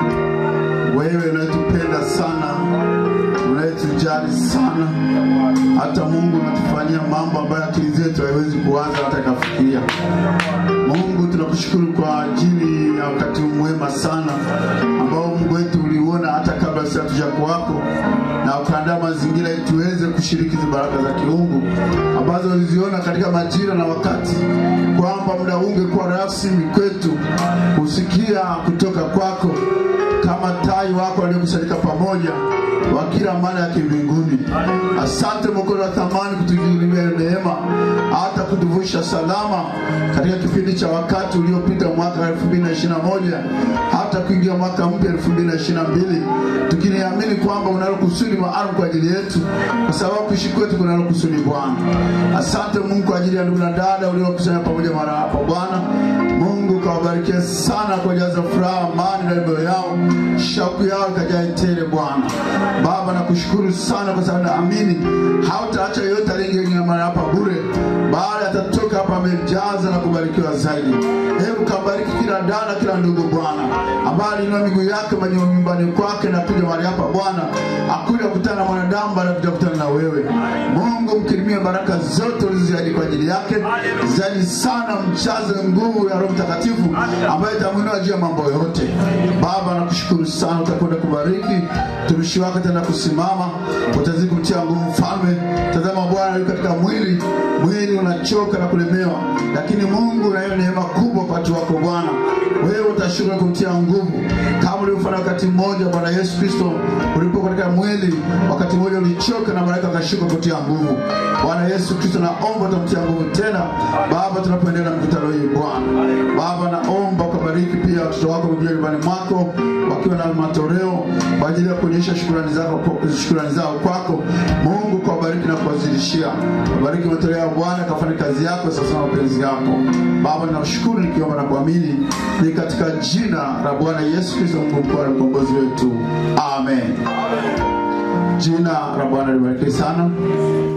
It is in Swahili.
wewe unayetupenda sana, unayetujali sana, hata Mungu unatufanyia mambo ambayo akili zetu haiwezi kuwaza hata ikafikiria. Mungu tunakushukuru kwa ajili ya wakati mwema sana ambao Mungu wetu uliuona hata kabla sisi hatujakuwako na ukaandaa mazingira ili tuweze kushiriki hizi baraka za kiungu ambazo uliziona katika majira na wakati, kwamba muda huu ungekuwa rasmi kwetu kusikia kutoka kwako kama tai wako waliokusanyika pamoja wa kila maana ya kimbinguni. Asante Mwokozi wa thamani kutujulia neema hata kutuvusha salama katika kipindi cha wakati uliopita mwaka 2021 hata kuingia mwaka mpya 2022 tukiniamini kwamba unalo kusudi maalum kwa ajili yetu, kwa sababu kuishi kwetu kunalo kusudi Bwana. Asante Mungu kwa ajili ya ndugu na dada uliokusanya pamoja mara hapa Bwana. Mungu kawabarikia sana kwa jaza furaha, amani na mioyo yao, shauku yao ikajae tele Bwana. Baba nakushukuru sana kwa sababu naamini hautaacha yoyote aliyeingia mara hapa bure, bali atatoka hapa amejaza na kubarikiwa zaidi. Hebu kabariki kila dada, kila ndugu Bwana, ambaye alinua miguu yake mwenye nyumbani kwake na kuja mahali hapa Bwana, akuja kukutana na mwanadamu, bali akuja kukutana na wewe. Mungu mkirimie baraka zote ulizoziahidi kwa ajili yake, zaidi sana mchaze nguvu ya Roho Mtakatifu ambayo itamwinua juu ya mambo yote. Baba nakushukuru sana, utakwenda kubariki mtumishi wako tena kusimama, utazidi kumtia nguvu mfalme. Tazama Bwana, yuko katika mwili, mwili unachoka na kulemewa, lakini Mungu unayo neema kubwa kwa watu wako Bwana. Wewe utashuka kumtia nguvu kama ulivyofanya wakati mmoja Bwana Yesu Kristo ulipo katika mwili, wakati mmoja ulichoka na malaika akashuka kutia nguvu. Bwana Yesu Kristo, naomba utamtia nguvu tena Baba, tunapoendelea na mkutano hii Bwana. Baba, naomba ukabariki pia watoto wako wamekuja nyumbani mwako wakiwa na matoleo kwa ajili ya kuonyesha shukrani zao shukrani zao kwako Mungu, kuwabariki na kuwazidishia. Wabariki matoleo ya Bwana, kafanya kazi yako sasa na mapenzi yako Baba. Ninakushukuru nikiomba na kuamini ni katika jina la Bwana Yesu Kristo, Mungu mkuu na mkombozi wetu, amen. Jina la Bwana libarikiwe sana.